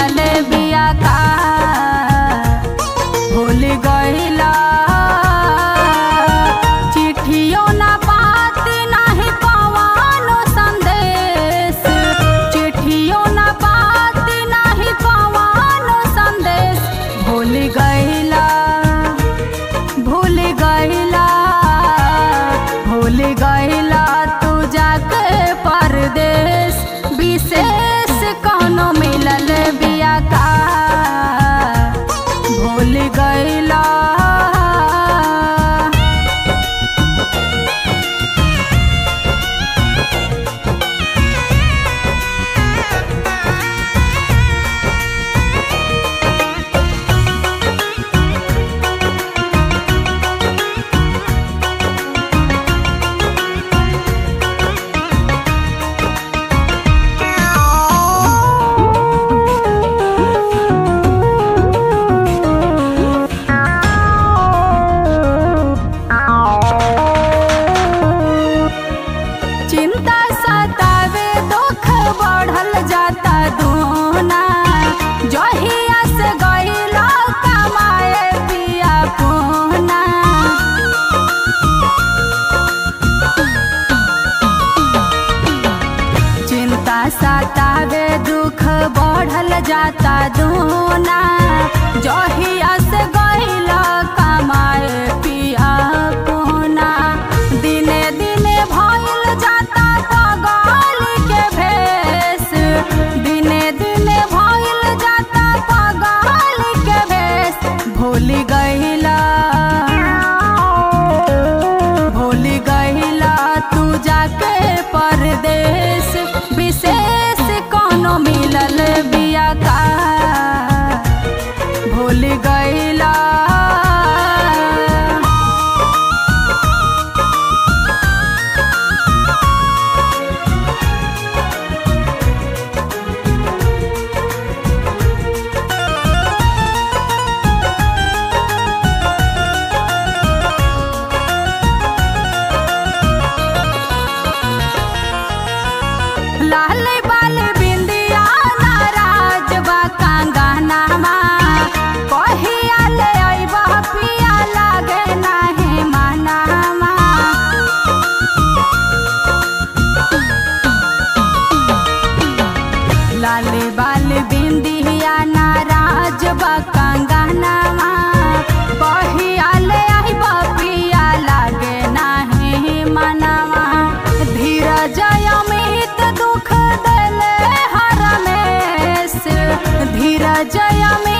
मिलल बिया का भूल गईला चिट्ठियों ना बात नाही पवानो संदेश चिट्ठियों ना बात नाही पवानो संदेश भूल गईला भूल गईला भूल गईला तू जाके परदेश विशेष कौनो मिलल बिया का भूल गईला चिंता सतावे दुख बढ़ल जाता दूना जहिया से गईला कमाए पिया पूना चिंता सतावे दुख बढ़ल जाता दूना जहिया से गईला कमाए पिया पूना दिने दिने भइल जाता पगल के भेष दिने दिने भइल जाता पगल के भेष भूल गईला भूल गईला तू जाके परदेश विशेष कोनो मिलल बिया का भूल गईला लाल बाल बिंदिया नाराज बा कांगनामा कहिया ले अइबा पिया लागे नाही मनामा लाल बाल बिंदिया नाराज बा कांगनामा कहिया ले अइबा पिया लागे नाही मनामा धीरज अमित दुख देले हरमेश धीरज अमित